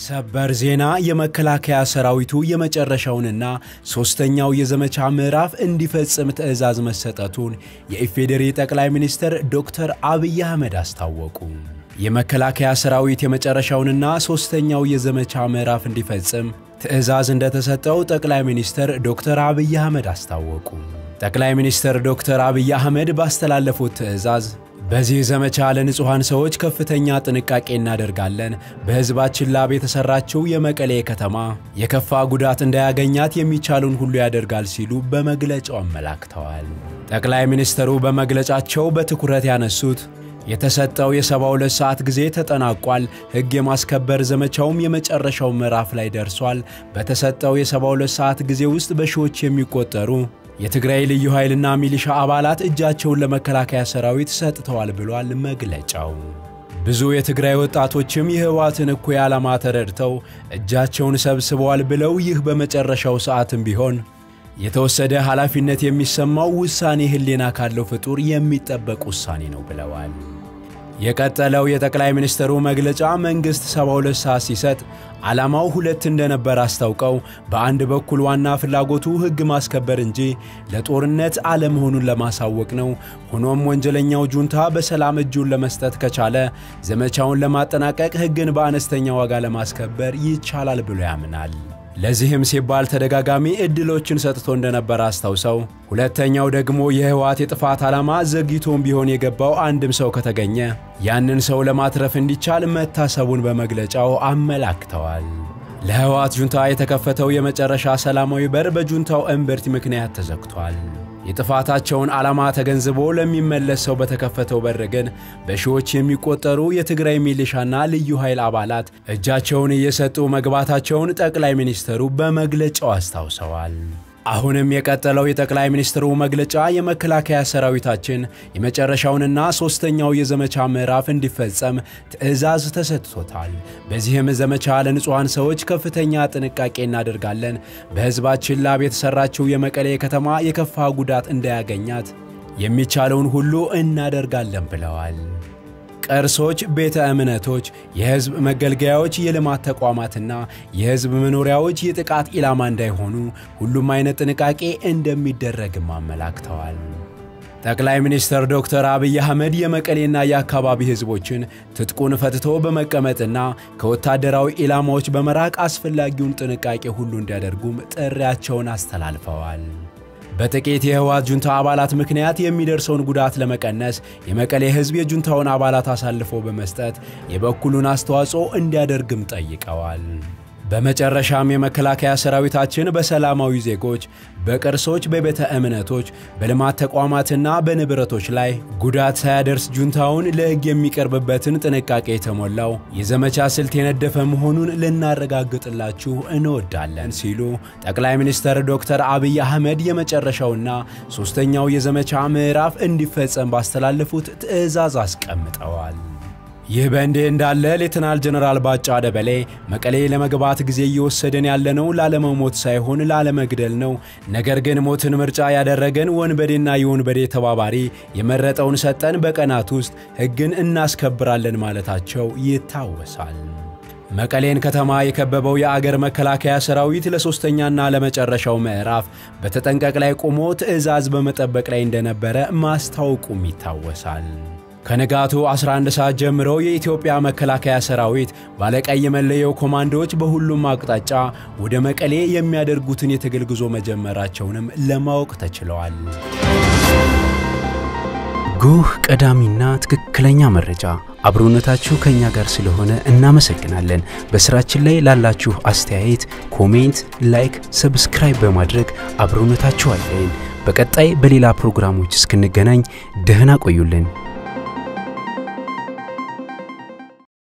ሰበር ዜና የመከላከያ ሰራዊቱ የመጨረሻውንና ሦስተኛው የዘመቻ ምዕራፍ እንዲፈጽም ትዕዛዝ መሰጠቱን የኢፌዴሪ ጠቅላይ ሚኒስትር ዶክተር አብይ አህመድ አስታወቁ። የመከላከያ ሰራዊት የመጨረሻውንና ሦስተኛው የዘመቻ ምዕራፍ እንዲፈጽም ትዕዛዝ እንደተሰጠው ጠቅላይ ሚኒስትር ዶክተር አብይ አህመድ አስታወቁ። ጠቅላይ ሚኒስትር ዶክተር አብይ አህመድ ባስተላለፉት ትዕዛዝ በዚህ ዘመቻ ለንጹሐን ሰዎች ከፍተኛ ጥንቃቄ እናደርጋለን። በሕዝባችን ላብ የተሠራችው የመቀሌ ከተማ የከፋ ጉዳት እንዳያገኛት የሚቻሉን ሁሉ ያደርጋል ሲሉ በመግለጫው አመላክተዋል። ጠቅላይ ሚኒስትሩ በመግለጫቸው በትኩረት ያነሱት የተሰጠው የ72 ሰዓት ጊዜ ተጠናቋል። ሕግ የማስከበር ዘመቻውም የመጨረሻው ምዕራፍ ላይ ደርሷል። በተሰጠው የ72 ሰዓት ጊዜ ውስጥ በሺዎች የሚቆጠሩ የትግራይ ልዩ ኃይልና ሚሊሻ አባላት እጃቸውን ለመከላከያ ሰራዊት ሰጥተዋል ብሏል መግለጫው። ብዙ የትግራይ ወጣቶችም የህወሓትን እኩይ ዓላማ ተረድተው እጃቸውን ሰብስበዋል ብለው ይህ በመጨረሻው ሰዓትም ቢሆን የተወሰደ ኃላፊነት የሚሰማው ውሳኔ ህሊና ካለው ፍጡር የሚጠበቅ ውሳኔ ነው ብለዋል። የቀጠለው የጠቅላይ ሚኒስትሩ መግለጫ መንግሥት 72 ሰዓት ሲሰጥ ዓላማው ሁለት እንደነበር አስታውቀው በአንድ በኩል ዋና ፍላጎቱ ሕግ ማስከበር እንጂ ለጦርነት አለመሆኑን ለማሳወቅ ነው። ሆኖም ወንጀለኛው ጁንታ በሰላም እጁን ለመስጠት ከቻለ ዘመቻውን ለማጠናቀቅ ሕግን በአነስተኛ ዋጋ ለማስከበር ይቻላል ብሎ ያምናል። ለዚህም ሲባል ተደጋጋሚ ዕድሎችን ሰጥቶ እንደነበር አስታውሰው፣ ሁለተኛው ደግሞ የህወሓት የጥፋት ዓላማ ዘግይቶም ቢሆን የገባው አንድም ሰው ከተገኘ ያንን ሰው ለማትረፍ እንዲቻል መታሰቡን በመግለጫው አመላክተዋል። ለህወሓት ጁንታ የተከፈተው የመጨረሻ ሰላማዊ በር በጁንታው እምብርት ምክንያት ተዘግቷል። የጥፋታቸውን ዓላማ ተገንዝቦ ለሚመለስ ሰው በተከፈተው በር ግን በሺዎች የሚቆጠሩ የትግራይ ሚሊሻና ልዩ ኃይል አባላት እጃቸውን እየሰጡ መግባታቸውን ጠቅላይ ሚኒስትሩ በመግለጫው አስታውሰዋል። አሁንም የቀጠለው የጠቅላይ ሚኒስትሩ መግለጫ የመከላከያ ሰራዊታችን የመጨረሻውንና ሦስተኛው የዘመቻ ምዕራፍ እንዲፈጸም ትዕዛዝ ተሰጥቶታል። በዚህም ዘመቻ ለንጹሐን ሰዎች ከፍተኛ ጥንቃቄ እናደርጋለን። በሕዝባችን ላብ የተሠራችው የመቀሌ ከተማ የከፋ ጉዳት እንዳያገኛት የሚቻለውን ሁሉ እናደርጋለን ብለዋል። ቅርሶች፣ ቤተ እምነቶች፣ የሕዝብ መገልገያዎች፣ የልማት ተቋማትና የሕዝብ መኖሪያዎች የጥቃት ኢላማ እንዳይሆኑ ሁሉም አይነት ጥንቃቄ እንደሚደረግም አመላክተዋል። ጠቅላይ ሚኒስትር ዶክተር አብይ አህመድ የመቀሌና የአካባቢ ሕዝቦችን ትጥቁን ፈትቶ በመቀመጥና ከወታደራዊ ኢላማዎች በመራቅ አስፈላጊውን ጥንቃቄ ሁሉ እንዲያደርጉም ጥሪያቸውን አስተላልፈዋል። በጥቂት የህወሓት ጁንታ አባላት ምክንያት የሚደርሰውን ጉዳት ለመቀነስ የመቀሌ ሕዝብ የጁንታውን አባላት አሳልፎ በመስጠት የበኩሉን አስተዋጽኦ እንዲያደርግም ጠይቀዋል። በመጨረሻም የመከላከያ ሰራዊታችን በሰላማዊ ዜጎች፣ በቅርሶች፣ በቤተ እምነቶች፣ በልማት ተቋማትና በንብረቶች ላይ ጉዳት ሳያደርስ ጁንታውን ለሕግ የሚቀርብበትን ጥንቃቄ የተሞላው የዘመቻ ስልት የነደፈ መሆኑን ልናረጋግጥላችሁ እንወዳለን ሲሉ ጠቅላይ ሚኒስትር ዶክተር አብይ አህመድ የመጨረሻውና ሦስተኛው የዘመቻ ምዕራፍ እንዲፈጸም ባስተላለፉት ትዕዛዝ አስቀምጠዋል። ይህ በእንዲህ እንዳለ ሌተናል ጀነራል ባጫ ደበሌ መቀሌ ለመግባት ጊዜ እየወሰደን ያለነው ላለመሞት ሳይሆን ላለመግደል ነው። ነገር ግን ሞትን ምርጫ ያደረገን ወንበዴና የወንበዴ ተባባሪ የመረጠውን ሰጠን፣ በቀናት ውስጥ ሕግን እናስከብራለን ማለታቸው ይታወሳል። መቀሌን ከተማ የከበበው የአገር መከላከያ ሰራዊት ለሦስተኛና ለመጨረሻው ምዕራፍ በተጠንቀቅ ላይ ቆሞ ትዕዛዝ በመጠበቅ ላይ እንደነበረ ማስታወቁም ይታወሳል። ከንጋቱ 11 ሰዓት ጀምሮ የኢትዮጵያ መከላከያ ሰራዊት ባለቀይ መለየው ኮማንዶዎች በሁሉም አቅጣጫ ወደ መቀሌ የሚያደርጉትን የትግል ጉዞ መጀመራቸውንም ለማወቅ ተችለዋል። ጉህ ቀዳሚና ትክክለኛ መረጃ አብሮነታችሁ ከኛ ጋር ስለሆነ እናመሰግናለን። በስራችን ላይ ላላችሁ አስተያየት፣ ኮሜንት፣ ላይክ፣ ሰብስክራይብ በማድረግ አብሮነታችሁ አለን። በቀጣይ በሌላ ፕሮግራሞች እስክንገናኝ ደህና ቆዩልን።